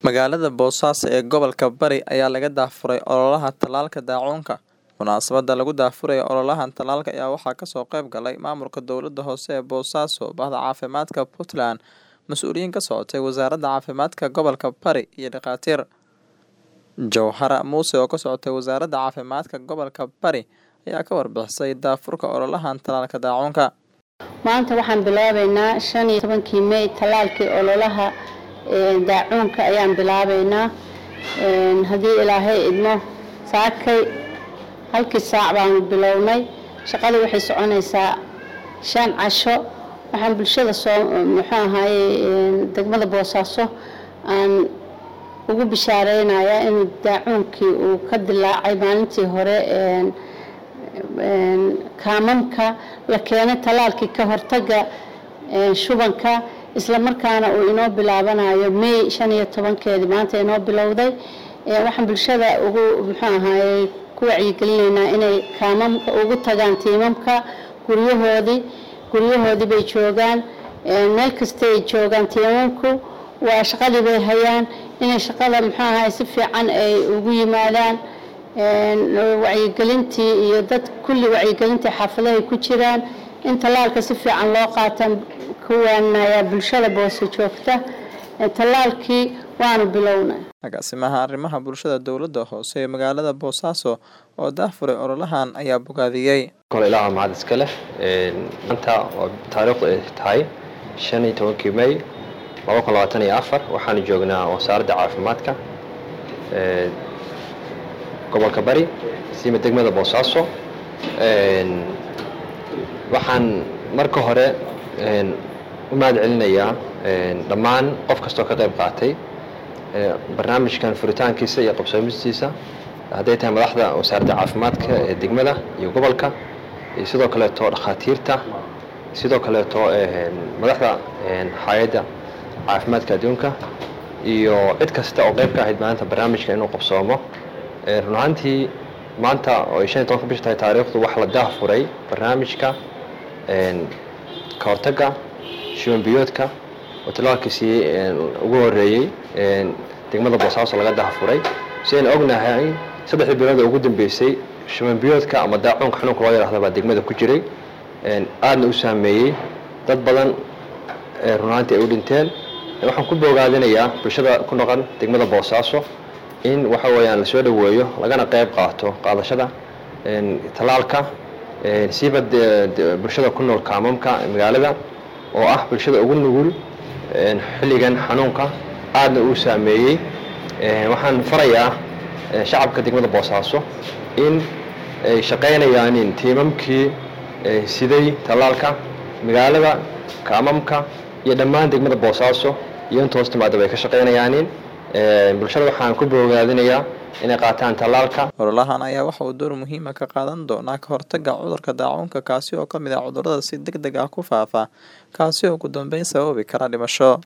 Magaalada Boosaaso ee gobolka Bari ayaa laga daafuray ololaha tallaalka daacuunka. Munaasabadda lagu daafurayo ololahan tallaalka ayaa waxaa kasoo qayb galay maamulka dowladda hoose ee Boosaaso, Bahda Caafimaadka Puntland, mas'uuliyiin ka socotay Wasaaradda Caafimaadka Gobolka Bari iyo dhakhaatiir. Jawhara Muuse oo ka socotay Wasaaradda Caafimaadka Gobolka Bari ayaa ka warbixisay daafurka ololahan tallaalka daacuunka. maanta waxaan bilaabeynaa shan iyo tobankii mey tallaalkii ololaha ee, daacuunka ayaan bilaabeynaa Een, haddii ilaahay idmo saakay halkii saac baanu bilownay shaqadii waxay soconaysaa shan casho waxaan bulshada soo muxuu ahaaye een, degmada boosaaso aan ugu bishaareynaya in daacuunkii uu ka dilaacay maalintii hore een, een, kaamamka la keenay tallaalkii ka hortaga een, shubanka isla markaana uu inoo bilaabanayo may shan iyo tobankeedii maanta inoo bilowday Ee, waxaan bulshada ugu muxuu ahaaye ku wacyigelinaynaa inay kaamamka ugu tagaan tiimamka guryahoodii guryahoodii bay joogaan Ee, meel kasta ay joogaan tiimamku waa shaqadii bay hayaan inay shaqada muxuu ahaye si fiican ay ugu yimaadaan Een, wacyigelintii iyo dad kulli wacyigelintii xaafadahay ku jiraan in tallaalka si fiican loo qaataan kuwaanaya bulshada boose joogta Ee, tallaalkii waanu bilownay Agaasimaha arrimaha bulshada dowladda hoose ee magaalada Boosaaso oo daafuray ololahan ayaa bogaadiyey. kole ilaaha mahad iska leh Een, maanta oo taariikhdu ay tahay shan iyo tobankii may laba kun labaatan iyo afar waxaanu joognaa wasaaradda caafimaadka ee, gobolka bari siima degmada boosaaso Een, waxaan marka hore een, u mahad celinayaa een, dhammaan qof kastoo ka qayb qaatay ee, barnaamijkan furitaankiisa iyo qabsoomistiisa hadday tahay madaxda wasaaradda caafimaadka ee degmada iyo gobolka iyo sidoo kaleeto dhakhaatiirta sidoo kaleeto een, madaxda een, hay-adda caafimaadka adduunka iyo cid kasta oo qayb ka ahayd maanta barnaamijka inuu qabsoomo Ee, run ahaantii maanta oo ay shan iyo tobanka bisha tahay taariikhdu waxaa la daafuray barnaamijka een, ka hortagga shuban biyoodka oo tallaalkiisii een, ugu horeeyey een, degmada boosaaso laga daafuray si aynu ognahay saddexdii bilood ee ugu dambeysay shuban biyoodka ama daacuunka xanuunka loo yidhaahdo baa degmada ku jiray Een, aadna u saameeyey dad badan ee run ahaantii ay u dhinteen Ee, waxaan ku bogaadinayaa bulshada ku noqon degmada boosaaso in waxa weeyaan lasoo dhoweeyo lagana qayb qaato qaadashada een, tallaalka een, siiba de- de- bulshada ku nool kaamamka magaalada oo ah bulshada ugu nugul een, xilligan xanuunka aadna uu saameeyey Een, waxaan farayaa ee, shacabka degmada boosaaso in ay shaqaynayaanin tiimamkii ee, siday tallaalka magaalada kaamamka iyo dhammaan degmada boosaaso iyo inta hoos timaadaba ay ka shaqaynayaanin Een, bulshada waxaan ku bogaadinayaa inay qaataan tallaalka Ololahan ayaa waxa uu door muhiim ah ka qaadan doonaa ka hortagga cudurka daacuunka kaasi oo ka mid ah cudurrada si degdeg ah ku faafa kaasi oo ugu dambeyn sababi kara dhimasho.